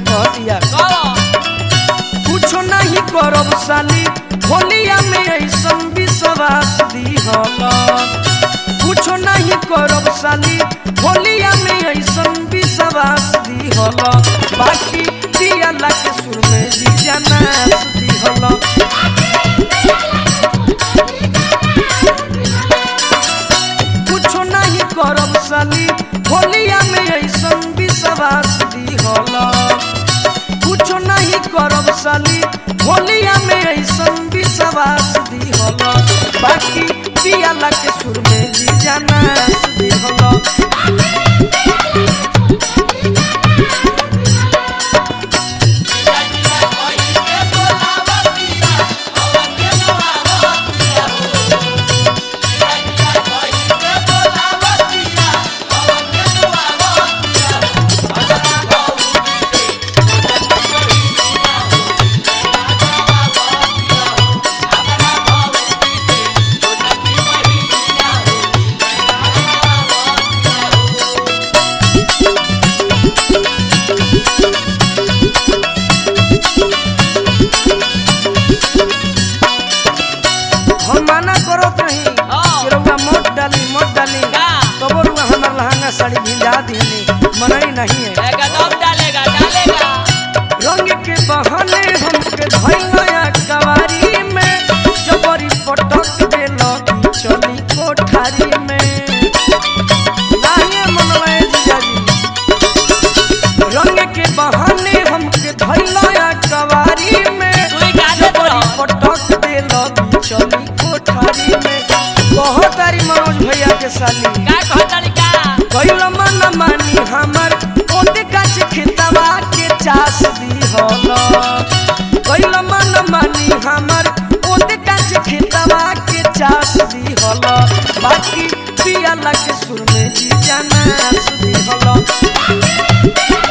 कहतिया कहो कुछो नहीं करब साली होलिया में ऐसन विश्वास दिहल कुछो नहीं करब साली होलिया में ऐसन विश्वास दिहल बाकी दियाला के सुर में जी जाना दिहल कुछो नहीं करब साली होलिया में ऐसन विश्वास दिहल कुछो नहीं करब साली होलिया में ऐसन विश्वास दिहल बाकी दियाला के सुर में जी जाना दिहल हम माना करत रही हाँ। कि रउआ मोट डाली मोट डाली का? तबो रुआ हमार लहंगा साड़ी भिजा दिहनी मनई नहीं है एकदम डालेगा डालेगा रंग के बहाने हमके धैया कवारी में जबरी पटक देलो चली कोठारी में नाहिए मनवाए जीजाजी रंग के बहाने हमके धैया कवारी में सुई का देत जबरी रहो। पटक देलो चली कोठारी में बहुत तारी मनोज भैया के साली का कहतानी का कैल मन मानी हमर ओते काच खेतवा के चास दिहल कैल मन मानी हमर ओते काच खेतवा के चास दिहल बाकी पियाला के सुर में जी जाना दिहल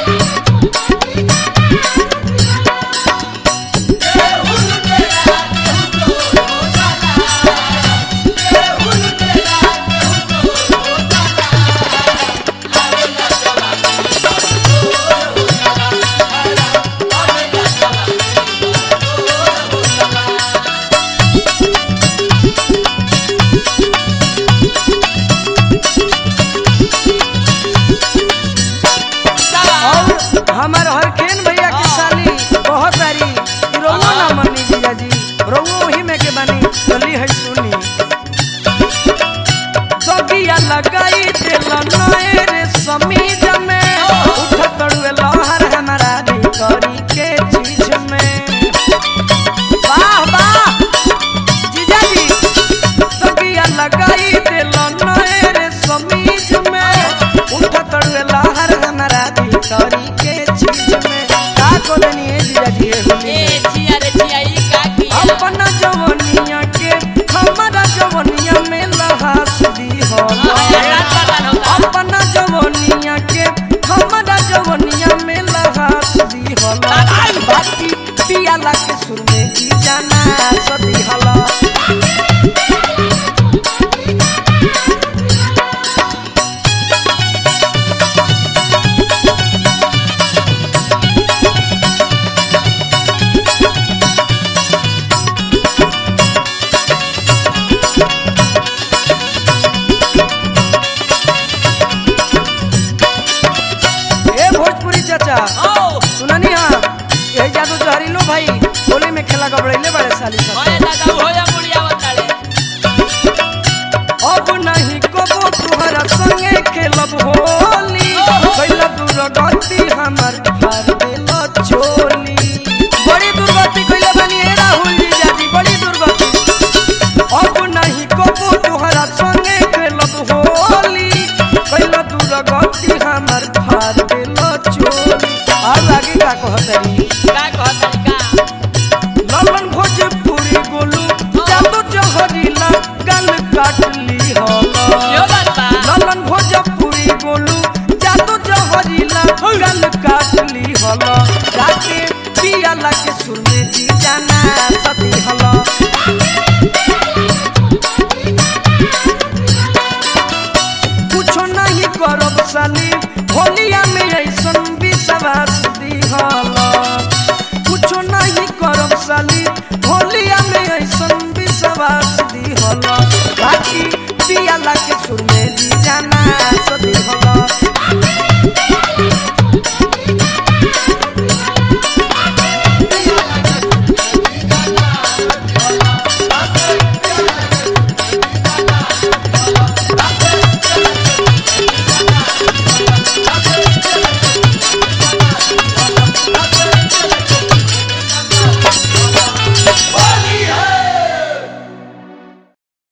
और हमार हरखेन भैया के साली बहुत सारी रोवो ना मनी जीजाजी रोवो वही में के बनी चली है सुनी दगिया लगाई दिल नए रे समीज में उठ तड़ुए लहर हमारा भीतरी के चीज में वाह वाह जीजाजी दगिया लगाई दिल नए रे समीज में उठ तड़ुए लहर हमारा भीतरी के चीज में का कोलनी है जीजाजी ये होली ए में? छिया रे छिया ई का किया अपना जवनिया के हमारा जवनिया में लहास दी हो हाँ, रात बर्बाद होता। अपना जवनिया के हमारा जवनिया में लहास दी हो दबाई। बाकी पियाला के सुर में जी जाना सदी हला ए भोजपुरी चाचा ओ सुननी हाँ यही जादू जहरीलो भाई होली में खेला गबड़ैले बड़े साली सब ओए दादा हो जा मुड़िया बताले अब नहीं कबो तुहरा संगे खेलब होली कैला दूर गति हमर भर देल चोली बड़ी दुर्गति कैले बनी हे राहुल जी जाजी बड़ी दुर्गति अब नहीं कबो तुहरा संगे खेलब होली कैला दूर गति हमर भर देल चोली और आगे का कहतरी का कहतानी का ललन भोजपुरी गोलू जादू जहरीला गल काटली होला यो बात बा ललन भोजपुरी गोलू जादू जहरीला गल काटली होला जाके पियाला के सुर में जी जाना सती हला